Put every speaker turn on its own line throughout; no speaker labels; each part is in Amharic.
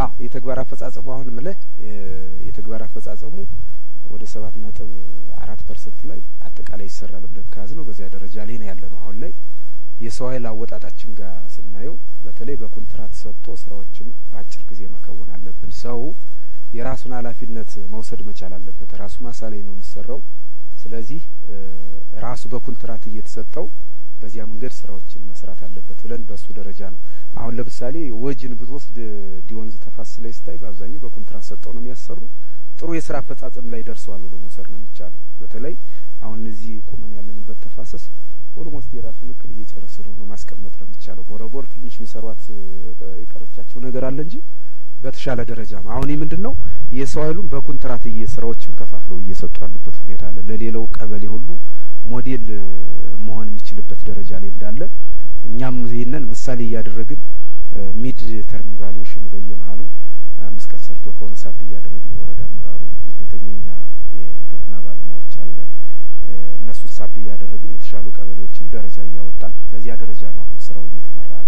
አዎ የተግባር አፈጻጸሙ አሁን ምልህ የተግባር አፈጻጸሙ ወደ ሰባት ነጥብ አራት ፐርሰንት ላይ አጠቃላይ ይሰራል ብለን ከያዝ ነው በዚያ ደረጃ ላይ ነው ያለ ነው። አሁን ላይ የሰው ኃይል አወጣጣችን ጋር ስናየው በተለይ በኮንትራት ሰጥቶ ስራዎችን በአጭር ጊዜ መከወን አለብን። ሰው የራሱን ኃላፊነት መውሰድ መቻል አለበት። ራሱ ማሳ ላይ ነው የሚሰራው። ስለዚህ ራሱ በኮንትራት እየተሰጠው በዚያ መንገድ ስራዎችን መስራት አለበት ብለን በሱ ደረጃ ነው አሁን ለምሳሌ ወጅን ብትወስድ ዲወንዝ ተፋሰስ ላይ ስታይ በአብዛኛው በኮንትራት ሰጠው ነው የሚያሰሩ። ጥሩ የስራ አፈጻጸም ላይ ደርሰዋል ብሎ መውሰድ ነው የሚቻለው። በተለይ አሁን እዚህ ቁመን ያለንበት ተፋሰስ ኦልሞስት የራሱን እቅድ እየጨረሰ ነው ነው ማስቀመጥ ነው የሚቻለው። ቦረቦር ትንሽ የሚሰሯት የቀረቻቸው ነገር አለ እንጂ በተሻለ ደረጃ ነው። አሁን ይህ ምንድን ነው የሰው ኃይሉን በኮንትራት ስራዎችን ከፋፍለው እየሰጡ ያሉበት ሁኔታ አለ። ለሌላው ቀበሌ ሁሉ ሞዴል መሆን የሚችልበት ደረጃ ላይ እንዳለ እኛም ይህንን ምሳሌ እያደረግን ሚድ ተርም ኢቫሉዌሽን በየመሀሉ አምስት ቀን ሰርቶ ከሆነ ሳብ እያደረግን የወረዳ አመራሩ እንደተኛኛ የግብርና ባለሙያዎች አለ እነሱን ሳብ እያደረግን የተሻሉ ቀበሌዎችን ደረጃ እያወጣን በዚያ ደረጃ ነው አሁን ስራው እየተመራ ያለ።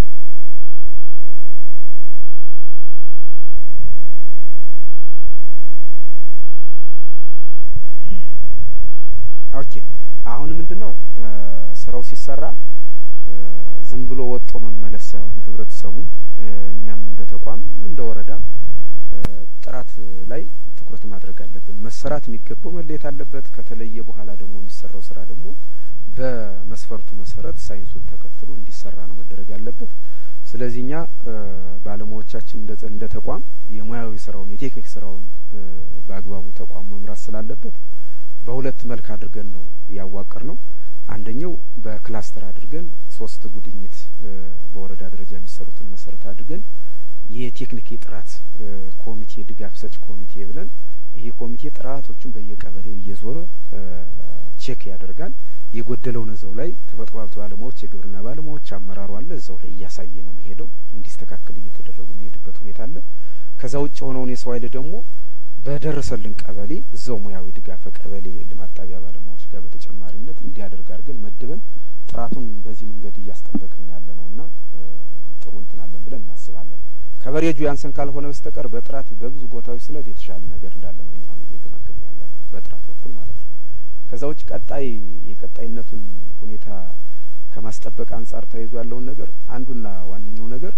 ኦኬ አሁን ምንድን ነው ስራው ሲሰራ ዝም ብሎ ወጦ መመለስ ሳይሆን ህብረተሰቡ እኛም እንደ ተቋም እንደ ወረዳም ጥራት ላይ ትኩረት ማድረግ አለብን። መሰራት የሚገባው መለየት አለበት። ከተለየ በኋላ ደግሞ የሚሰራው ስራ ደግሞ በመስፈርቱ መሰረት ሳይንሱን ተከትሎ እንዲሰራ ነው መደረግ ያለበት። ስለዚህ እኛ ባለሙያዎቻችን እንደ ተቋም የሙያዊ ስራውን የቴክኒክ ስራውን በአግባቡ ተቋም መምራት ስላለበት በሁለት መልክ አድርገን ነው ያዋቀር ነው። አንደኛው በክላስተር አድርገን ሶስት ጉድኝት በወረዳ ደረጃ የሚሰሩትን መሰረት አድርገን የቴክኒክ የጥራት ኮሚቴ ድጋፍ ሰጭ ኮሚቴ ብለን ይሄ ኮሚቴ ጥራቶችን በየቀበሌው እየዞረ ቼክ ያደርጋል። የጎደለውን እዛው ላይ ተፈጥሮ ሀብት ባለሙያዎች፣ የግብርና ባለሙያዎች፣ አመራሩ አለ እዛው ላይ እያሳየ ነው የሚሄደው። እንዲስተካከል እየተደረጉ የሚሄድበት ሁኔታ አለ። ከዛ ውጭ የሆነውን የሰው ኃይል ደግሞ በደረሰልን ቀበሌ እዛው ሙያዊ ድጋፍ ቀበሌ ልማት ጣቢያ ባለሙያዎች ጋር በተጨማሪነት እንዲያደርግ አድርገን መድበን ጥራቱን በዚህ መንገድ እያስጠበቅን ያለ ነው እና ጥሩ እንትን አለን ብለን እናስባለን። ከበሬጁ ያንሰን ካልሆነ በስተቀር በጥራት በብዙ ቦታዎች ስለድ የተሻለ ነገር እንዳለ ነው እኛ አሁን እየገመገምን ያለ በጥራት በኩል ማለት ነው። ከዛ ውጭ ቀጣይ የቀጣይነቱን ሁኔታ ከማስጠበቅ አንጻር ተይዞ ያለውን ነገር አንዱና ዋነኛው ነገር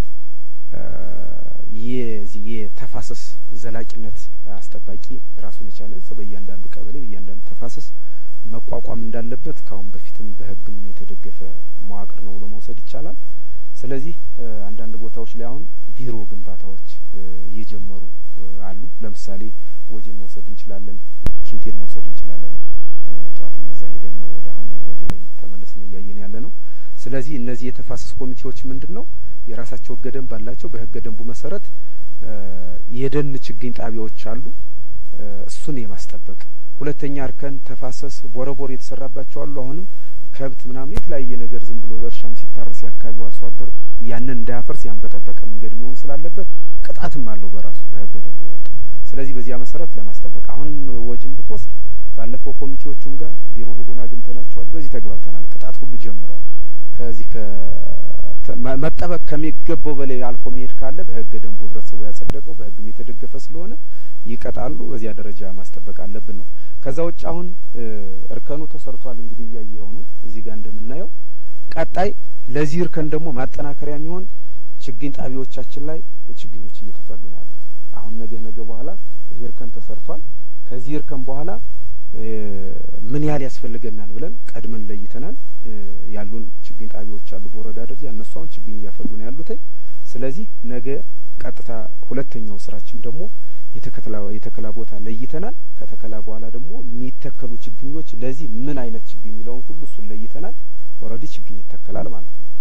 የዚህ የተፋሰስ ዘላቂነት አስጠባቂ ራሱን የቻለ እዛው በእያንዳንዱ ቀበሌ በእያንዳንዱ ተፋሰስ መቋቋም እንዳለበት ከአሁን በፊትም በሕግም የተደገፈ መዋቅር ነው ብሎ መውሰድ ይቻላል። ስለዚህ አንዳንድ ቦታዎች ላይ አሁን ቢሮ ግንባታዎች እየጀመሩ አሉ። ለምሳሌ ወጀን መውሰድ እንችላለን፣ ኪንቴን መውሰድ እንችላለን። ጠዋት እነዛ ሄደን ነው ወደ አሁን ወጀ ላይ ተመለስን እያየን ያለ ነው። ስለዚህ እነዚህ የተፋሰስ ኮሚቴዎች ምንድን ነው የራሳቸው ህገ ደንብ አላቸው። በህገ ደንቡ መሰረት የደን ችግኝ ጣቢያዎች አሉ። እሱን የማስጠበቅ ሁለተኛ እርከን ተፋሰስ ቦረቦር የተሰራባቸው አሉ። አሁንም ከብት ምናምን የተለያየ ነገር ዝም ብሎ እርሻም ሲታረስ የአካባቢው አርሶ አደር ያንን እንዳያፈርስ ያን በጠበቀ መንገድ መሆን ስላለበት ቅጣትም አለው በራሱ በህገ ደንቡ የወጣ። ስለዚህ በዚያ መሰረት ለማስጠበቅ አሁን ወጅም ብትወስድ ባለፈው ኮሚቴዎቹም ጋር ቢሮ ሄደን አግኝተናቸዋል። በዚህ ተግባብተናል። ቅጣት ሁሉ ጀምረዋል። ከዚህ መጠበቅ ከሚገባው በላይ አልፎ መሄድ ካለ በህገ ደንቡ ህብረተሰቡ ያጸደቀው በህግም የተደገፈ ስለሆነ ይቀጣሉ። በዚያ ደረጃ ማስጠበቅ አለብን ነው። ከዛ ውጭ አሁን እርከኑ ተሰርቷል። እንግዲህ እያየኸው ነው እዚህ ጋር እንደምናየው። ቀጣይ ለዚህ እርከን ደግሞ ማጠናከሪያ የሚሆን ችግኝ ጣቢያዎቻችን ላይ ችግኞች እየተፈሉ ነው ያሉት። አሁን ነገ ነገ በኋላ ይህ እርከን ተሰርቷል። ከዚህ እርከን በኋላ ምን ያህል ያስፈልገናል ብለን ቀድመን ለይተናል። ያሉን ችግኝ ጣቢያዎች አሉ በወረዳ ደረጃ እነሱ አሁን ችግኝ እያፈሉ ነው ያሉት። ስለዚህ ነገ ቀጥታ ሁለተኛው ስራችን ደግሞ የተከላ ቦታ ለይተናል። ከተከላ በኋላ ደግሞ የሚተከሉ ችግኞች ለዚህ ምን አይነት ችግኝ የሚለውን ሁሉ እሱን ለይተናል። ኦልሬዲ ችግኝ ይተከላል ማለት ነው።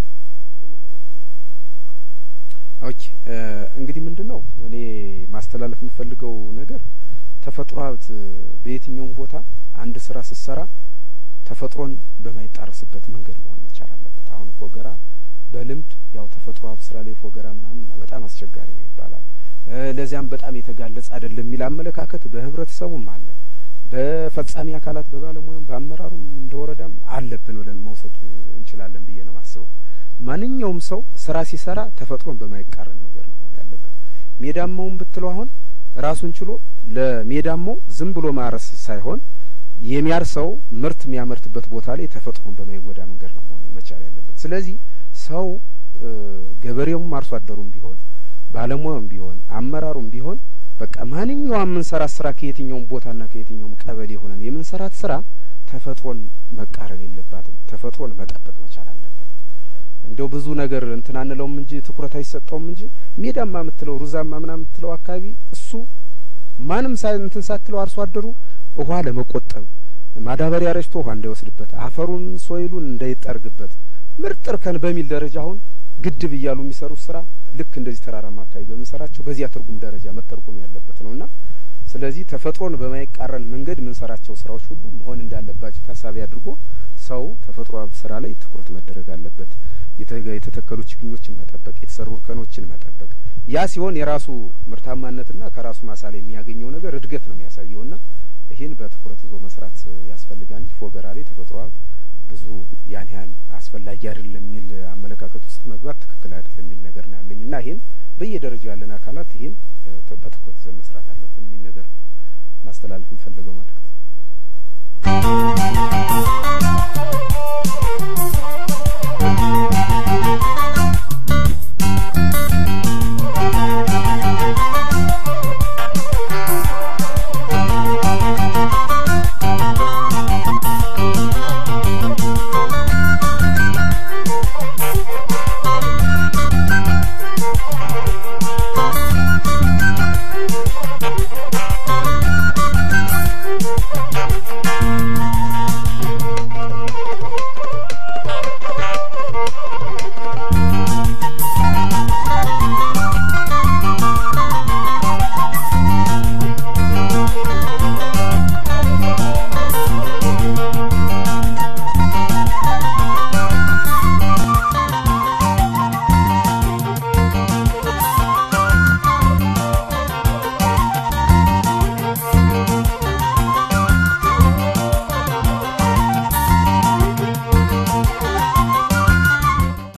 ኦኬ እንግዲህ ምንድን ነው እኔ ማስተላለፍ የምፈልገው ነገር ተፈጥሮ ሀብት በየትኛውም ቦታ አንድ ስራ ስትሰራ ተፈጥሮን በማይጣረስበት መንገድ መሆን መቻል አለበት። አሁን ፎገራ በልምድ ያው ተፈጥሮ ሀብት ስራ ላይ ፎገራ ምናምን በጣም አስቸጋሪ ነው ይባላል። ለዚያም በጣም የተጋለጸ አይደለም የሚል አመለካከት በህብረተሰቡም አለ። በፈጻሚ አካላት በባለሙያም በአመራሩም እንደ ወረዳም አለብን ብለን መውሰድ እንችላለን ብዬ ነው የማስበው። ማንኛውም ሰው ስራ ሲሰራ ተፈጥሮን በማይቃረን መንገድ ነው መሆን ያለበት። ሜዳማውን ብትለው አሁን ራሱን ችሎ ለሜዳማው ዝም ብሎ ማረስ ሳይሆን የሚያርሰው ምርት የሚያመርትበት ቦታ ላይ ተፈጥሮን በማይጎዳ መንገድ ነው መሆን መቻል ያለበት። ስለዚህ ሰው ገበሬውም አርሶ አደሩም ቢሆን ባለሙያውም ቢሆን አመራሩም ቢሆን በቃ ማንኛውም የምንሰራት ስራ ከየትኛውም ቦታና ከየትኛውም ቀበሌ ሆነን የምንሰራት ስራ ተፈጥሮን መቃረን የለባትም። ተፈጥሮን መጠበቅ መቻል አለበት። እንዲያው ብዙ ነገር እንትን አንለውም እንጂ ትኩረት አይሰጠውም እንጂ ሜዳማ የምትለው ሩዛማ ምናምን የምትለው አካባቢ እሱ ማንም ሳ እንትን ሳትለው አርሶ አደሩ ውሃ ለመቆጠብ ማዳበሪያ ረጭቶ ውሃ እንዳይወስድበት አፈሩን ሶይሉን እንዳይጠርግበት ምርጥ እርከን በሚል ደረጃ አሁን ግድብ እያሉ የሚሰሩት ስራ ልክ እንደዚህ ተራራማ አካባቢ በምንሰራቸው በዚያ ትርጉም ደረጃ መተርጎም ያለበት ነው እና ስለዚህ ተፈጥሮን በማይቃረን መንገድ የምንሰራቸው ስራዎች ሁሉ መሆን እንዳለባቸው ታሳቢ አድርጎ ሰው ተፈጥሮ ስራ ላይ ትኩረት መደረግ አለበት። የተተከሉ ችግኞችን መጠበቅ፣ የተሰሩ እርከኖችን መጠበቅ። ያ ሲሆን የራሱ ምርታማነትና ከራሱ ማሳ ላይ የሚያገኘው ነገር እድገት ነው የሚያሳየውና ይህን በትኩረት ይዞ መስራት ያስፈልጋል እንጂ ፎገራ ላይ ተፈጥሮ ብዙ ያን ያህል አስፈላጊ አይደለም የሚል አመለካከት ውስጥ መግባት ትክክል አይደለም የሚል ነገር ነው ያለኝ እና ይህን በየደረጃው ያለን አካላት ይህን በትኩረት ይዘን መስራት አለብን የሚል ነገር ነው ማስተላለፍ የምፈልገው መልእክት